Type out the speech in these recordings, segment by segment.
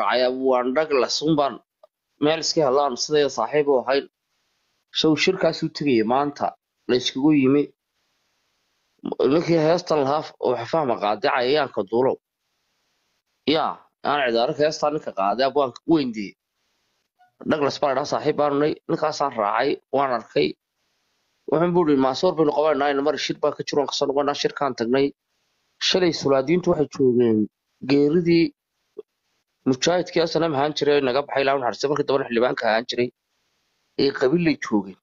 raacay waan dhaglas unbaan meel iska helaan sidayda saaxiib u ahayn show shirkaasuu tegaya maanta la iskugu yimi ninkii heesta lahaa oo fahma qaaday cayayaanka duulow yaa aan cidaaraka heestaa ninka qaaday abwaanka weyndii douglas baa ladhaa saaxiib baanu nay ninkaasaan raacay waan arkay wuxuun buu ihi maasoor baynu qabanayna mar shir baan ka jiroon kasoo noqonaa shirkaan tagnay shalay sulaadiintu waxay joogeen geeridii mujaahidkii asanam ahaan jiray naga baxay ilaa naxariista markii dambana xildhibaanka ahaan jiray ee qabiillay joogeen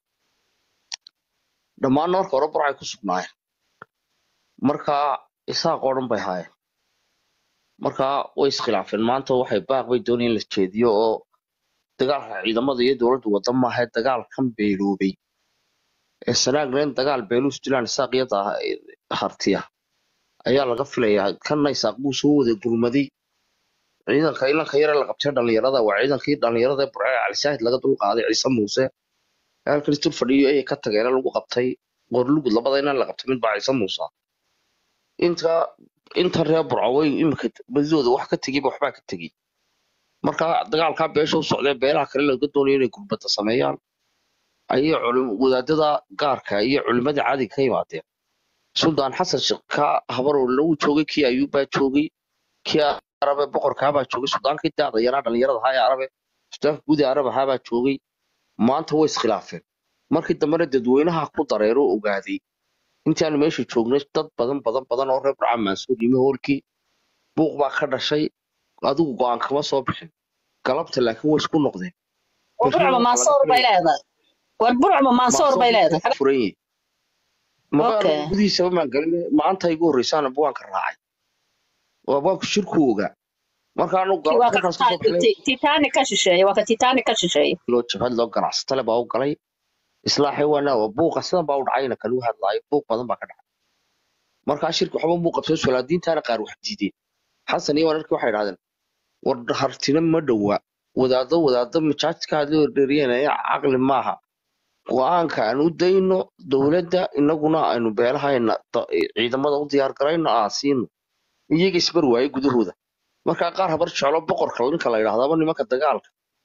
dhammaanna marka hore burcay ku sugnaayeen markaa isaaqoo dhan bay haayeen markaa way iskhilaafeen maanta waxay baaq bay doonayeen la jeediyo oo dagaalka ciidamada iyo dowladdu wada maahae dagaal kan beeloobay ee sanaagleen dagaal beeluus dilaan isaaq iyo daa- hartiya ayaa laga filayaa kanna isaaq buu soo wada gurmaday ciidanka ilanka yare la qabtay dhalinyarada waa ciidankii dhalinyarada ee burcee calisaahid laga dul qaaday ciise muuse ee halkan isdul fadhiyo ayay ka tageena lagu qabtay qorlugud labada inaan la qabtay mid baa ciise muuse inta inta reer burco way imika badidooda wax ka tegiba waxbaa ka tegi marka dagaalkaa beesha u socdee beelaha kale laga doonayo inay gurbada sameeyaan ayay culim- wadaadada gaarka iyo culimadii caadiga ka yimaadeen suldaan xasan sheekh ka habaroo lagu joogay kii ayuub baa joogay kii arabe boqorkaabaa joogay suldaankii daada yaraa dhalinyarada ahaa ee arabe suldaanka guud ee arab ahaabaa joogay maanta way iskhilaafeen markii dambena dadweynaha ku dareero ogaaday intaanu meesha joognay dad badan badan badan oo reer burca maansuur yimi hoolkii buuq baa ka dhashay adigu go-aan kama soo bixin galabta laakiin way isku noqdeen war burcuma maasoor bay leedahay war burcuma maasoor bay leedahay furan yihiin magaala Okay. gudihiisaba maan galin maanta igu horreysaan abwaanka raacay oo abwaanku shirku ogaa marka anu Kii waa ka markaas kasoo baxnay titanic ka shisheeye waa ka titanic ka shisheeye loo jabhad loo ganacsatale baa u galay islaaxi waana waa buuqa sidan baa u dhacayna kan u hadlaayo buuq badan baa ka dhacay markaa shirka waxba muu qabsay solaadiintaana qaar wax diideen xasan iyo wanarkii waxay idhahdeen war hartina ma dhowa wadaado wadaado majaajka hadli ordheryanaya caqli maaha go-aanka aan u dayno dowladda inaguna aynu beelahayna da- ciidamada u diyaar garayno aan siino iyaga isbar waaye gudahooda markaa qaar habar jeclo boqorka ninka la yidhahdaba nimanka dagaalka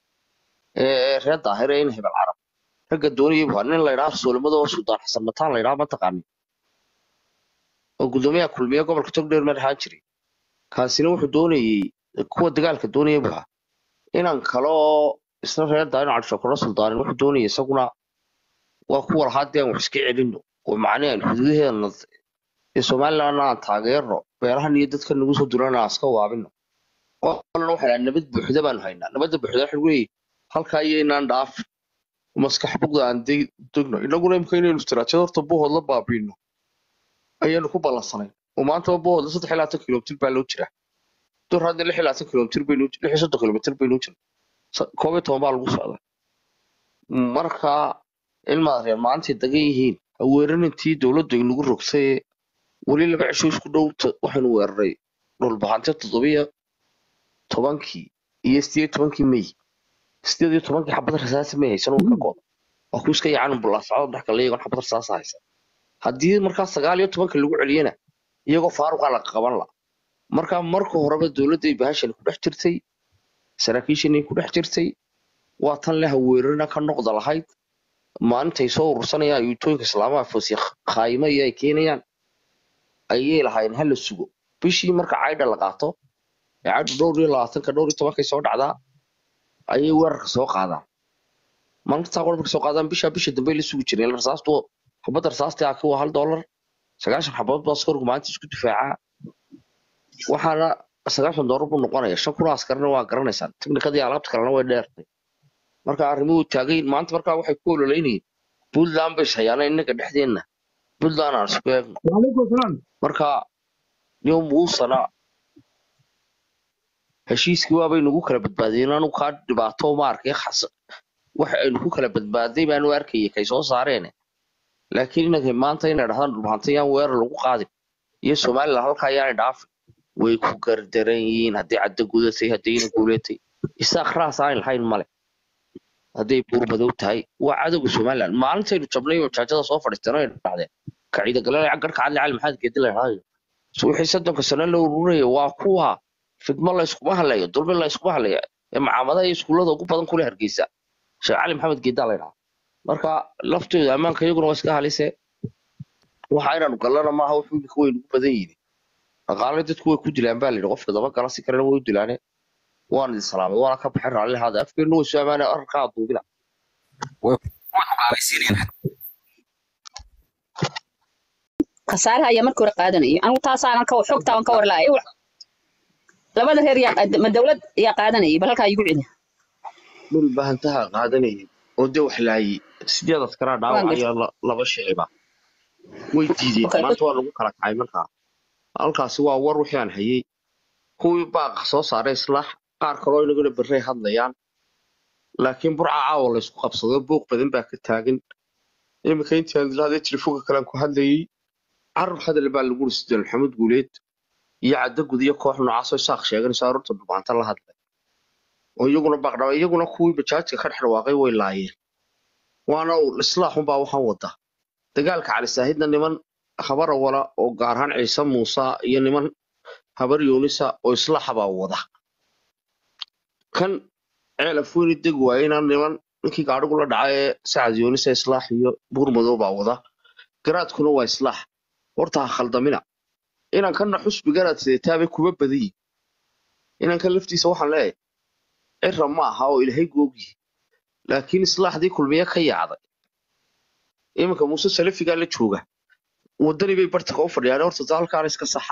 ee reer daahire in hebel carab ragga doonaya waa nin la yidhaha soolmada oo suldaan xasan mataan la yidhaha mataqaani oo gudoomiyaha kulmiye gobolka togdheer meel ahaan jiray kaasina wuxuu doonayey kuwa dagaalka doonaya buu ahaa inan kale oo isna reer daahir cabdishakuro suldaanin wuxuu doonayay isaguna waa kuwa lahaa dee aan wax iska celino oo macnihi aan xuduudaheena ee somalilandna aan taageerno beerahan iyo dadka nagu soo durana aan iska waabino qolana waxay dhaha nabad buuxda baanu haynaa nabadda buuxda waxa lagu leeyahay halkaa iyo inaan dhaaf maskax bugda aan de- degno inaguna imika inaynu istiraatiijad horta buhood la baabiino ayaanu ku ballansanay oo maantaba buhood saddex iyo labaatan kilomitir baa loo jiraa dur hadda lix iyo labaatan kilomitir baynu lix iyo soddon kilomitir baynu jira koob iyo toban baa lagu socdaa marka ilmaad reer maantay dagan yihiin ha weeranintii dowladdu inagu rogtay weli laba cisho isku dhow ta- waxaynu weeraray dhulbahante toddobiyo tobankii iyo sideed iyo tobankii may sideed iyo tobankii xabad rasaasi may haysan oo ka gooda waa ku iska yacan bulaasacdo dhex kale iyagoon xabad rasaasa haysan haddii markaa sagaal iyo tobanka lagu celiyana iyagoo faaruqaa la qaban la marka marka horeba dowladday bahashani ku dhex jirtay saraakiishanay ku dhex jirtay waa tan leh weerarina ka noqda lahayd maalintay soo urursanayaan yuutooyinka islaamaha foosiya khaayimo iyo ay keenayaan ayay lahaayeen hala sugo bishii marka caydha la qaato ee caydhu dhowr iyo labaatanka dhowr iyo tobankay soo dhacdaa ayay weerarka soo qaadaan maalintaa qor markay soo qaadaan bisha bisha dambe la sugi jireen rasaastu xabadda rasaastii aki waa hal doolar sagaashan xabadood baa askarku maalinta isku difaacaa waxaana sagaashan doolar buu noqonaya shan kun oo askarina waa garanaysaan tiknikadii alaabta kalena way dheertay marka arrimuhu taagayn maanta markaa waxay ku ololeynayeen puntland bay shayaana innaga dhexdeenna puntland aan isku eegno وعليكم السلام marka yow muusana heshiiskii waabay nagu kala badbaadiyeen anu kaa dhibaato ma arkay khas- waxa aynu ku kala badbaaday baanu arkayay kay soo saareen laakiin inanka maanta inay dhahdaan dhulbahanta yaan weerar lagu qaadin iyo somalilan halkaa yaanay dhaafin way ku gardaran yihiin hadday caddo gudatay haddayna guulatay isaaq raas aan lahayn male hadday buur madow tahay waa cadowga somalilan maalintaynu jabnay oo jaajada soo fadhiisteen ay dhahdeen kaciida galalaya garhka cadli cali maxamed geedi la dhahaayo so wixii soddonka sano la ururaya waa kuwa fidmo la iskuma hadlayo dulmi la iskuma hadlayo ee macaamadaha iyo iskuullada ugu badan kule hargeysa sheekh cali maxamed geedaa la ydhaha marka laftooda ammaanka iyaguna waa iska halise waxa inaanu gallana maaha wuxuu imika weyn ugu badan yihin dhaqaale dadku way ku dilaan baa layidhi qofka daba gala si kalena way u dilaane waan idin salaamay waana ka baxay raalli haada afkeenna way soo amaanay ararkaa duubina khasaaraha ayaa markii hore qaadanayay anigu taasaanan ka xogtaa ka war lahay labada reer yaa ma dawlad yaa qaadanayay bal halkaa igu celi dhul baahantaha qaadanayay oo dee wax laayay sideed askaraa dhaawac ayaa la- laba shiciba way diideen Okay. maanta waa lagu kala kacay markaa halkaasi waa war wixii aan hayay kuwii baaqa soo saaray islaax qaar kaloo inaguna berrey hadlayaan laakiin burca caawa la isku qabsado buuq badan baa ka taagan iminka intii aan ilaahday telefoonka kale aan ku hadlayay carab hadal baa lagu uri sideen maxamed guuleed iyo caddo gud iyo koox noocaasoo isaaq sheeganaysa aroorta dhubaanta la hadlay oo iyaguna baaqdhaba iyaguna kuwii bajaajka ka dhex dhawaaqay way laayeen waana uu islaaxunbaa waxaan wada dagaalka cali saahidna niman habar wala oo gaar ahaan ciise muuse iyo niman habar yoonisa oo islaaxa baa wada kan ceelaf weyni deg waayena niman ninkii gaadhigu la dhaca ee sacad yoonisa islaax iyo buurmadow baa wada garaadkuna waa islaax horta ha khaldamina inankanna xusbi garaad sidetaabay kuma badan yihin inankan laftiisa waxaan leeyahay cira ma aha oo ilaahay googyihi laakiin islaaxdii kulmiye ka yaacday iminka muuse salafigaa la jooga wadani bay bartanka u fadhiyaan horta halkaana iska saxa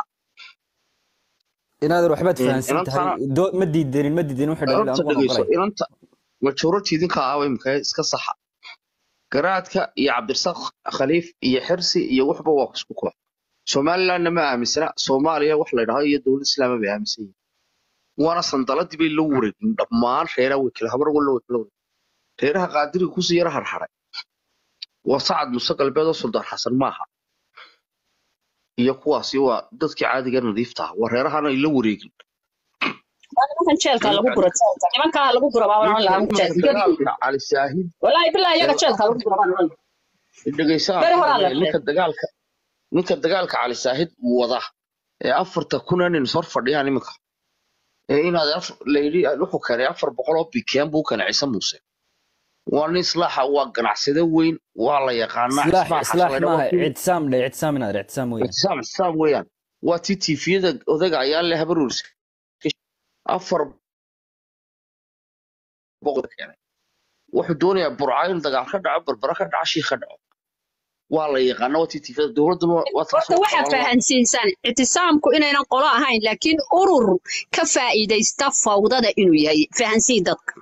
inaadan waxbaad Een, fahansan inanta- tahay doo- ma diidanin ma diidanin waxay dhaleen horta anigu waan dhegeyso oqolay inanta majority idinka ah imika iska saxa garaadka iyo cabdirasaaq khaliif iyo xirsi iyo waxba waa isku koox somalilandna ma aaminsana soomaaliya wax la ydhaho iyo dowlad islaama bay aaminsan yihin waana sandaladii bay la wareegin dhammaan reeraha way kala habar walla way kala wareegin reeraha qaadiriga kusii yara harharay waa sacad muse galbeed oo suldaan xasan maaha iyo kuwaasi waa dadkii caadiga nadiifta ah waa reerahan ay la wareegin waa nimankan jeelka lagu guro jeelka nimankaa lagu guro baa waan lahaa jeelka dagaalka cali saahid walaahi bilaa iyaga jeelka lagu guro baan oran dhegeysaa Beri horaa la ninka dagaalka ninka dagaalka cali saahid wada ee afarta kuna nin sor fadhiyaan iminka ee inaad af- la yidhi wuxuu keenay afar boqol oo bikeen buu keenay ciise muuse waa nin islaaxa waa ganacsade weyn waa la yaqaanaa islaax Ismail islaax Xasan la maaha yidhaahdo. ictisaam dhe ictisaam inaadan ictisaam weeyaan ixtisaam ixtisaam weeyaan waa tii tiifiyada odaga ayaa le habaruurs afar boqol keenay wuxuu doonayaa burca in dagaal ka dhaco barbara ka dhaco shii ka dhaco waa la yaqaana waa tii tiifiyada dowladduna waa taas horta waxaad fahansiinsan ictisaamku inaynan qolo ahayn laakiin urur ka faa'iidaysta fawdada inuu yahay fahansiin dadka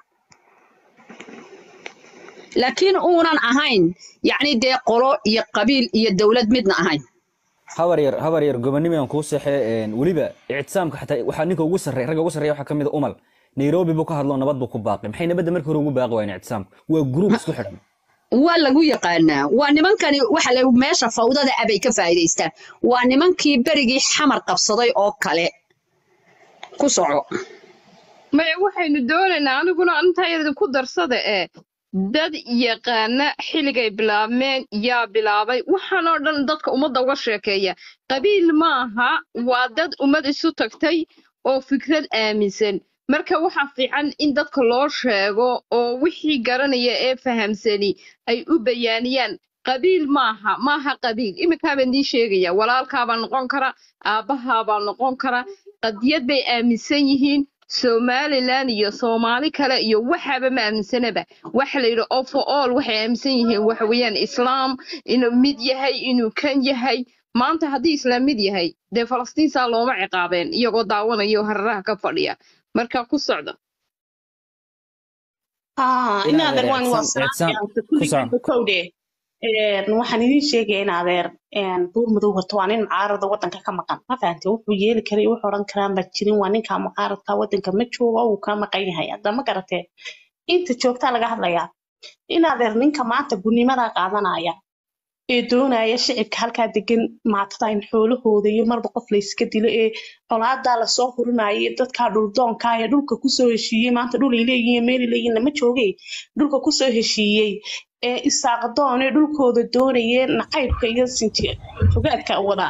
laakiin uunan ahayn yacni dee qolo iyo qabiil iyo dowlad midna ahayn habar yar habar yar gobonimo aan kuu seexee weliba ictisaamka xataa waxaa ninka ugu sarreeya ragga ugu sarreeya waxaa ka mid a umal nairobi buu ka hadlo nabad buu ku baaqay maxay nabadda markii hore ugu baaqi waayeen ictisaamka waa gruub isku xidhan waa lagu yaqaanaa waa nimankani waxa la meesha fawdada abay ka faa'iidaystaan waa nimankii berigii xamar qabsaday oo kale ku soco maya waxaynu doonaynaa aniguna intayada ku darsada ee dad yaqaana xilligay bilaabmeen yaa bilaabay waxaan oo dhan dadka ummadda uga sheekeeya qabiil maaha waa dad ummad isu tagtay oo fikrad aaminsan marka waxaa fiican in dadka loo sheego oo wixii garanaya ee fahamsani ay u bayaaniyaan qabiil maaha maaha qabiil iminkaabaan idiin sheegaya walaalkaabaa noqon kara aabbahaabaa noqon kara qadiyad bay aaminsan yihiin somalilan iyo soomaali kale iyo waxaaba ma aaminsanaba waxa la yidhi all for all waxay aaminsan yihiin waxa weeyaan islaam inuu mid yahay inuu kan yahay maanta haddii islaam mid yahay dee falastiinsaa looma ciqaabeen iyagoo daawanaya oo hararaha ka fadhiya marka ku socda Ah, in Inaad adeer waan waa ictisaam- ictisaam- salaamaya kulligaan kusam. kowde waxaan idiin sheegaya in adeer een, buur madow wato waa nin mucaarada wadanka ka maqan ma fahante wuxuu yeeli karay wuxuu odhan karaan baa jirin waa ninka mucaaradka wadanka ma joogo wuu ka maqan yahay hadda ma garatee inta joogtaa laga hadlayaa in adeer ninka maanta gunimadaa qaadanaya ee doonaya shicibka halkaa degan maatada in xoolahooda iyo marba qof layska dilo ee colaadaa lasoo hurinaya iyo dadkaa dhuldoonka ee dhulka kusoo heshiiyey maanta dhul ay leeyihiin meel ay leeyihiin lama joogay dhulka kusoo heshiiyey ee isaaqdoon ee dhulkooda doonayee nacaybka iyo sinti fogaadka wada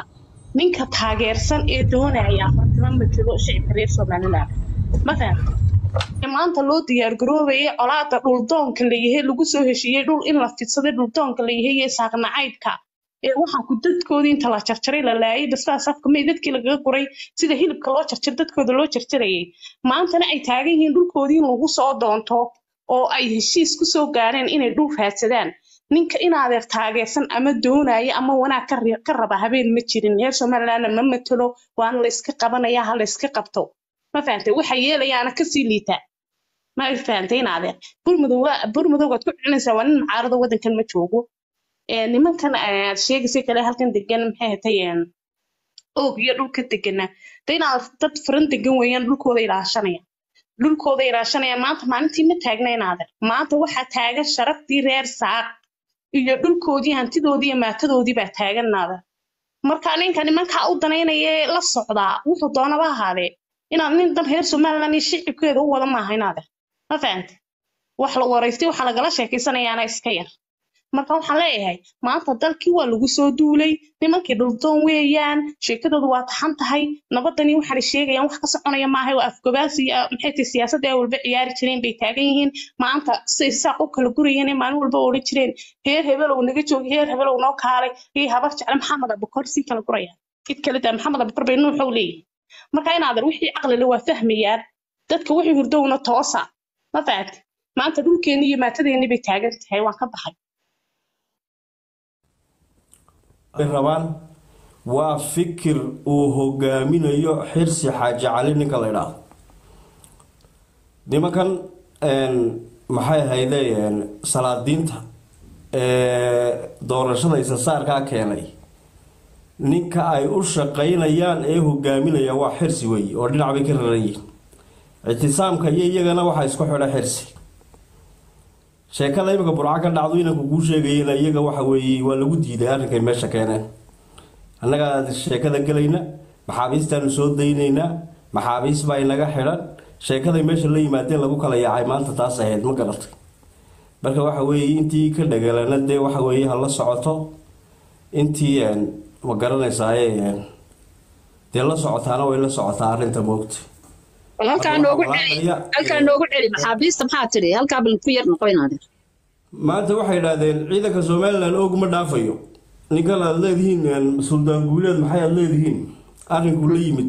ninka taageersan ee doonaya afartama matalo shicibka reer somaliland ma fahamta ee maanta loo diyaar garoobaya colaada dhuldoonka layahay lagu soo heshiiyey dhul in la fidsaday dhuldoonka layahay iyo saaqnacaydka ee waxaan ku dadkoodii inta la jarjaray la laayay bastaas afka may dadkii lagaga guray sida hilibka loo jarjar dadkooda loo jarjarayay maantana ay taagan yihiin dhulkoodii in lagu soo doonto oo ay heshiis ku soo gaareen inay dhul raadsadaan ninka inaadeer taageersan ama doonaya ama wanaag ka ri- ka raba habeen ma jirin reer somalilandna ma matalo waana la iska qabanaya ha la iska qabto ma fahantay waxa yeelayaana kasii liita ma fahantay inaadeer burmudow waa- burmudowgaad ku celinaysaa waa nin mucaarado wadankan ma joogo ee nimankan aad sheegaysay kale halkan degan maxay hatay oog iyo dhulka degana de inaad dad furan degan weeyaan dhulkooda ilaashanaya dhulkooda ilaashanaya maanta maalintii ma taagna inaadan maanta waxaa taagan sharaftii reer saaq iyo dhulkoodii hantidoodii iyo maatadoodii baa taagan naadan marka ninka nimankaa u danaynaya ee la socdaa wuxuu doonaba ahaadee inaad nin dan reer somaliland iyo shicibkeeda u wada maaha inaadan ma fahante wax la waraystay waxaa lagala sheekeysanayaana iska yar marka waxaan leeyahay maanta dalkii waa lagu soo duulay nimankii dhuldoon weeyaan sheekadoodu waa taxan tahay nabadani waxaanay sheegayaan wax ka soconaya maaha waa afgobaasi iyo maxay tahay siyaasadda ay walba ciyaari jireen bay taagan yihiin maanta say saaq u kala gurayeen ee maalin walba odhan jireen heer hebelow naga joogi heer hebelow noo kaalay iyo habar jecle maxamed abukor sii kala gurayaan cid kale daa maxamed abukor bay nuuxow leeyihin marka inaadan wixii caqlile waa fahmayaan dadka wixii hurdowna toosa ma fahamti maanta dhulkeenni iyo maatadeennii bay taagan tahay waan ka baxay ay rabaan waa fikir uu hogaaminayo xirsi xaaji cali ninka la idhaahdo nimankan een, maxay ahayde een, salaadiinta ee doorashada isasaarkaa keenay ninka ay u shaqaynayaan ee hogaaminaya waa xirsi weeye oo dhinac bay ka raran yihiin ictisaamka iyo iyagana waxaa isku xidha xirsi sheekada imika burco ka dhacdo inanku kuu sheegayena iyaga waxa weeye waa lagu diiday arrinkay meesha keeneen annagaa sheekada gelayna maxaabiistaanu soo daynaynaa maxaabiis baa inaga xidhan sheekaday meesha la yimaadeen lagu kala yaacay maanta taas ahayd ma garatay marka waxa weeye intii ka dhagalana dee waxa weeye ha la socoto intii een, ma garanaysaay een, dee la socotaana way la socotaa arrinta moogta bal halkaa Hadda noogu waxaa celi walaacaya- halkaa noogu celi maxaabiista maxaa tidhi halkaa bal ku yar noqo inaadeer maanta waxay idhaahdeen ciidanka somalilan og ma dhaafayo ninkan aad leedihiin een, suldaan guuleed maxay aad leedihiin arrinkuu la yimid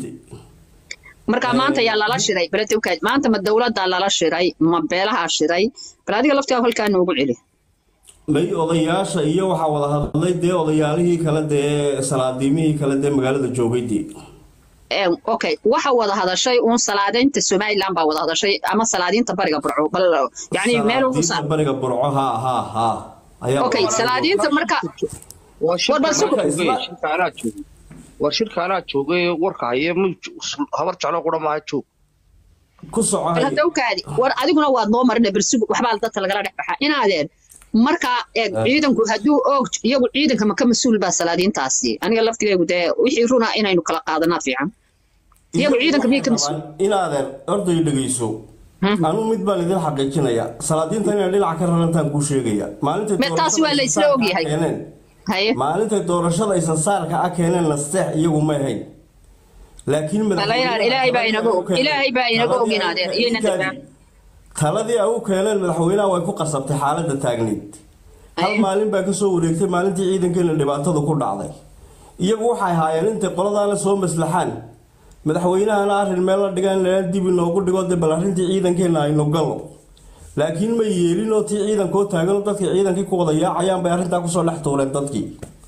marka maanta yaa lala shiray beledowkaad maanta ma dowladdaa lala shiray ma beelahaa shiray bal adiga laftigaa halkaa noogu celi may odayaasha iyo waxaa wada hadlay dee odayaalihii kale dee salaadiimihii kale dee magaalada joogay dee Ee, okay waxa wada hadashay uun salaadaynta somaliland baa wada hadashay ama salaadiinta bariga burco bal yani meel ugu Salaadiinta bariga burco haa haa haa ayaa okay salaadiinta marka waa shirka War bal sugo. anaa joogay, Isla- shirka anaa joogay war shirka anaa joogay warka haye ma jo- habar jeclo qura maaha joog ku soco bal haye. hadowkaadi war adiguna waad noo marina bersug waxbaa dadka lagala dhex baxaa inaadeen marka eeg ciidanku hadduu og iyagu ciidanka ma ka mas-uul baa salaadiintaasi aniga laftigaygu dee wixii runa inaynu kala qaadanaa fiican iyagu ciidanka miyay ka mas-uul inaadan orday dhegeyso anuu mid baan idin xaqiijinaya salaadiinta inay dhinaca ka rarantaan kuu sheegaya maalintay Me- taasi waa la isla doorashada ogyahay. keeneen haye maalintay doorashada isasaarka a keeneen nasteex iyagu ma ahayn laakiin Walaalayaal, Ilaahay baa inaga og. Ilaahay baa inaga og inaadeen, iyayna dabaan. taladii ay u keeneen madaxweynaha way ku qasabtay xaaladda taagneyd hal Aye. maalin baa kasoo wareegtay maalintii ciidankeena dhibaatadu ku dhacday iyagu waxay haayeen intay qoladaana soo maslaxaan madaxweynahana arrin meel la dhigaan lala dib inoogu dhigo dee bal arrintii ciidankeena aynu galno laakiin ma yeelin oo tii ciidankoo taagan oo dadkii ciidankii ku wada yaacayaan bay arrintaa kusoo dhex tuureen dadkii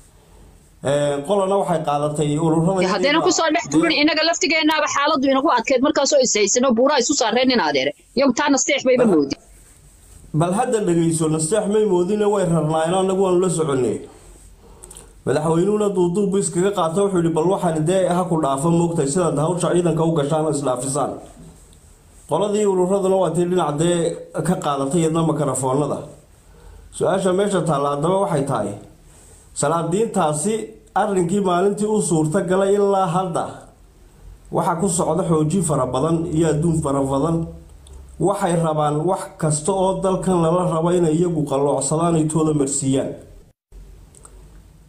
Ee, qolana waxay qaadatay ururada haddayna kusoo dhex tuurin inaga laftigeenaaba xaaladdu inagu adkeyd markaasoo ishaysano buuraa isu saareen in adeere iyagu taa nasteex bayba moodi bal hadda dhegeyso nasteex may moodine way rarnaayeen anagu waanu la soconay madaxweynuhuna duuduubbu iskaga qaata wuxuu yihi bal waxaan dee ha ku dhaafo moogtahay sidaad hawsha ciidanka u gashaan oo isdhaafisaan qoladii ururaduna waa tii dhinac dee ka qaadatay iyadna makarafoonada su-aasha meesha taalla haddaba waxay tahay salaadiintaasi arrinkii maalintii u suurta galay ilaa hadda waxaa ku socda xoojin fara badan iyo adduun fara badan waxay rabaan wax kasta oo dalkan lala rabo inay iyagu qalloocsadaan ay tooda marsiiyaan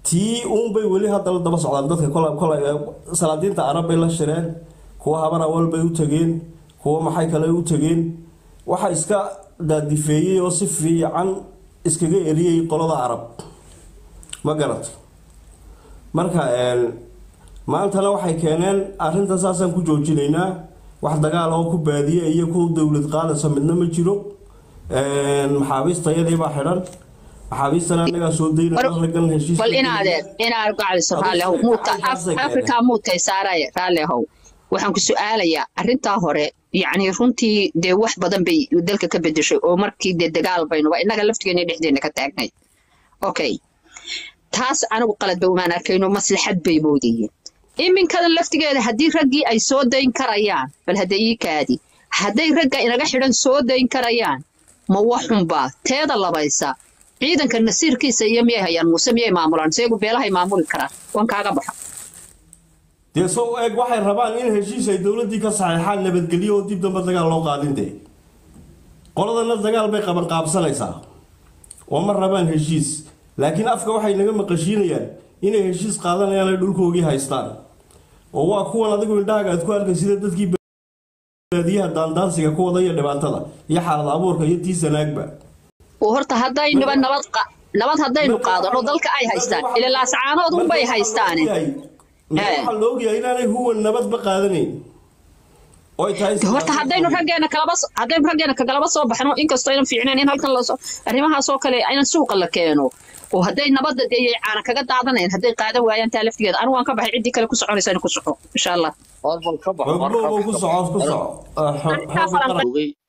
tii uunbay weli haddana daba socdaan dadka kola kola salaadiinta arab bay la shireen kuwa habar awal bay u tageen kuwa maxay kale u tageen waxa iska daadifeeyey oo si fiican iskaga eriyey qolada arab ma garata marka een, maantana waxay keeneen arrinta saasaan ku joojinaynaa wax dagaal oo ku baadiye iyo ku dowlad qaadaysa midna ma jiro Een, maxaabiista iyadii baa xidhan maxaabiistana anagaa soo daynaa raggan heshiis bal inaadeen inaad gacaliso raalli ahow muuta Af- afrika muutay saaraya raalli ahow waxaan ku su-aalayaa arrintaa hore yacni runtii dee wax badan bay dalka ka bedeshay oo markii dee dagaal baynuba innaga laftigeena dhexdeena ka taagnay okay taas anigu qalad ba umaan arkayno maslaxad bay moodayeen iminkadan laftigeeda haddii raggii ay soo dayn karayaan bal hadda ii kaadi hadday ragga inaga xidhan soo dayn karayaan ma waxunbaa teeda labaysa ciidanka nasiirkiisa iyo miyay hayaan muuse miyay maamulaan seegu beelahay maamuli karaan waan kaaga baxa dee soo eeg waxay rabaan in heshiis ay dowladdii ka saxeexaan nabadgelyo oo dib damba dagaal loo qaadin dee qoladana dagaal bay qaban qaabsanaysaa oo ma rabaan heshiis laakiin afka waxay naga maqashiinayaan inay heshiis qaadanayaan ay dhulkoogii haystaan oo waa kuwan adigu indhahaaga aad ku arkay sida dadkii baadiyaha daandaansiga ku wada iyo dhibaatada iyo xaalad abuurka iyo tii sanaagba oo horta haddaynuba nabad qa- nabad haddaynu qaadano dalka ay haystaan ila laascaanood unbay haystaane waxaa la ogyahay inaanay huwan nabadba qaadanayn oy tahay De horta haddaynu raggeena kalaba so- haddaynu raggeena kagalaba soo baxno inkastoo aynan fiicnayn in halkan lasoo arrimahaas oo kale aynan suuqa la keeno oo hadday nabadda dee yay caana kaga daadanayn hadday qaadan waayaan taa laftigeeda anigu waan ka baxay ciddii kale ku soconaysa ku soco insha allah Orbal ka baxo Xogbo ku soco ku soco Arrintaa falanqeyn- Joogay